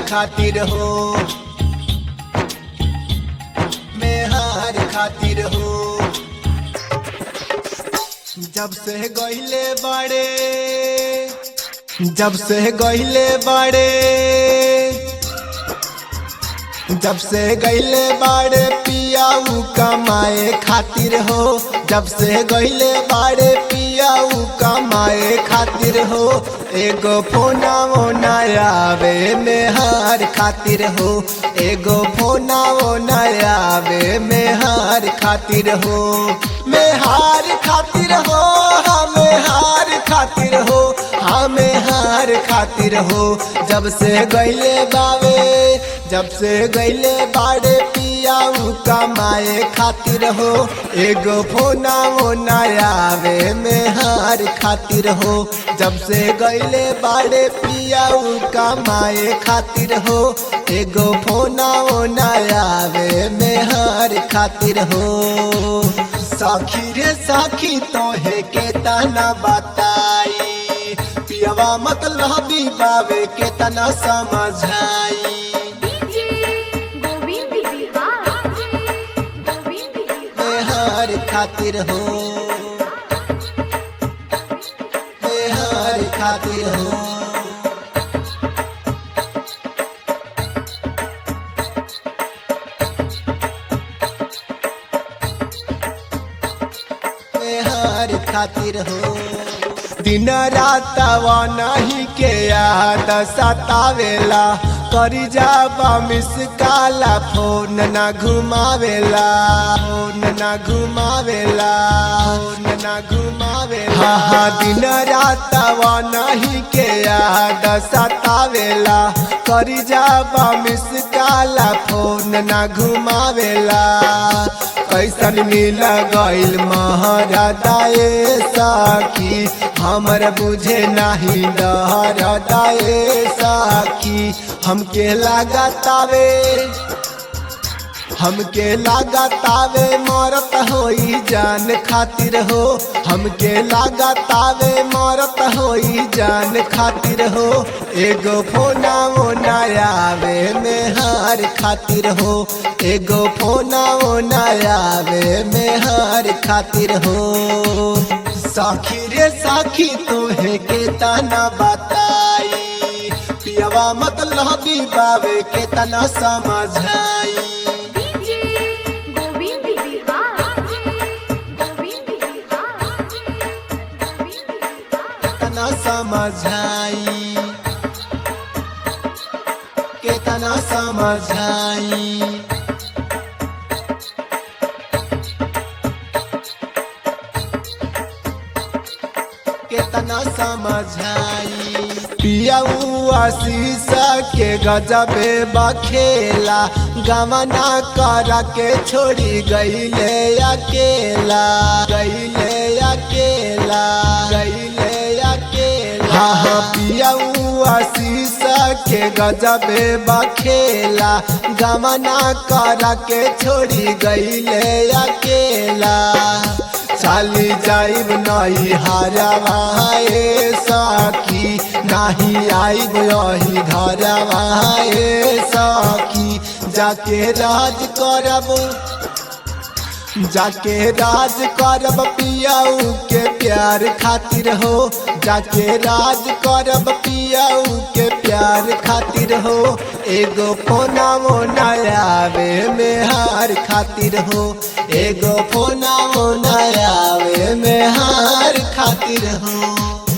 खातिर हो मेहार खातिर हो जब से गहिले बाड़े जब से गहिले बाड़े जब से गईले बाड़े पियाऊ कमाए खातिर हो जब से गईले बाड़े पियाऊ कमाए खातिर हो एगो फोना ओना आवे मेहार खातिर हो एगो फोना ओना आवे मेहार खातिर हो मेहार खातिर हो हमें हार खातिर हो हमें हार खातिर हो जब से गईले बावे जब से गईले बाड़े पियाऊ कमाए खातिर हो एगो फोना ओना आवे में हार खातिर हो जब से गईले बाड़े पियाऊ कमाए खातिर हो एगो फोना ओना आवे में हार खातिर हो साखी रे साखी तोहे के तना बताई पियवा मतलब बावे के तना समझाई डीजे गोविंद बिहार गोविंद बिहार बेहार खातिर हो बेहार खातिर हो बेहार खातिर हो दिन रात नहीं के याद सतावेला करी जाबा मिस काला फोन ना घुमावेला फोन ना घुमावेला फोन ना घुमावेला हाँ हाँ दिन रात नहीं के याद सतावेला करी जाबा मिस काला फोन ना घुमावेला कैसन मिल गईल महरदाए साखी हमर बुझे नाही डरदाए साखी हमके लागतावे हमके लागतावे मरत होई जान खातिर हो हमके लागतावे मरत होई जान खातिर हो एगो फोना ओना आवे में हार खातिर हो एगो फोना ओना आवे में हार खातिर हो साखी रे साखी तोहे के तना बताई पियवा मतलब बावे के तना समझाई डीजे गोविंद बिहार गोविंद बिहार गोविंद बिहार केतना समझाई केतना समझाई केतना समझाई पियाऊ आशीष के गजबे बखेला गमना कर के छोड़ी गईले अकेला गईले अकेला गईले अकेला हाँ हाँ पियाऊ आशीष के गजबे बखेला गमना कर के छोड़ी गईले अकेला चाली जाइब नहीं हारवाए सखी नहीं आइब यही घरवाए सखी जाके राज करब जाके राज करब पियाऊ के प्यार खातिर हो जाके राज करब पियाऊ के प्यार खातिर हो एगो फोना मोना आवे में हार खातिर हो एगो फोना मोना आवे में हार खातिर हो